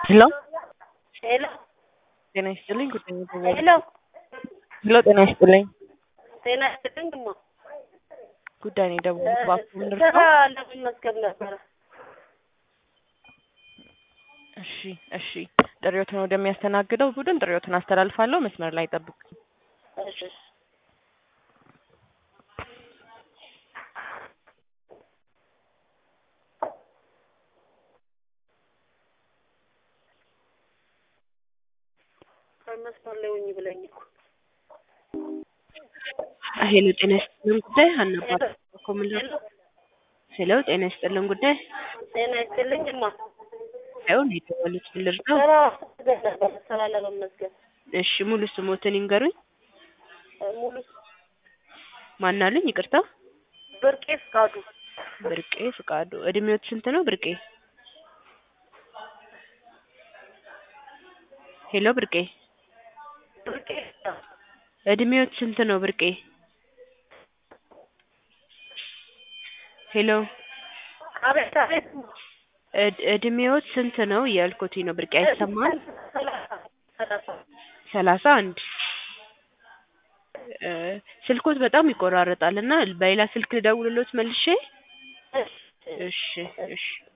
ሄሎ ሄሎ ጤና ይስጥልኝ ጉዳይ ነው ሄሎ ሄሎ ጤና ይስጥልኝ ጤና ይስጥልኝ እማ ጉዳይ ነው የደወልኩት እባክዎ ምን ስራ ልርዳው? ለመመዝገብ ነበረ። እሺ እሺ ጥሪዎትን ወደሚያስተናግደው ቡድን ጥሪዎትን አስተላልፋለሁ መስመር ላይ ጠብቅ እሺ መስመር ላይ ሁኚ ብለኝ እኮ ሄሎ ጤና ይስጥልን ጉዳይ አናባል እኮ ምን ልርዳው? ሄሎ ጤና ይስጥልን ጉዳይ ጤና ይስጥልኝ እማ ያው ነው የደወሉት ምን ልርዳው? ስራ ፈልገን ነበረ ስራ ለመመዝገብ እሺ ሙሉ ስሞትን ይንገሩኝ ሙሉ ማን አሉኝ ይቅርታ ብርቄ ፍቃዱ ብርቄ ፍቃዱ እድሜዎት ስንት ነው ብርቄ ሄሎ ብርቄ ብርቄ እድሜዎት ስንት ነው ብርቄ ሄሎ አቤት አቤት እማ እድ- እድሜዎት ስንት ነው እያልኩትኝ ነው ብርቄ አይሰማል ሰላሳ ሰላሳ ሰላሳ አንድ እ ስልኮት በጣም ይቆራረጣል እና በሌላ ስልክ ልደውልሎት መልሼ እሺ እሺ እሺ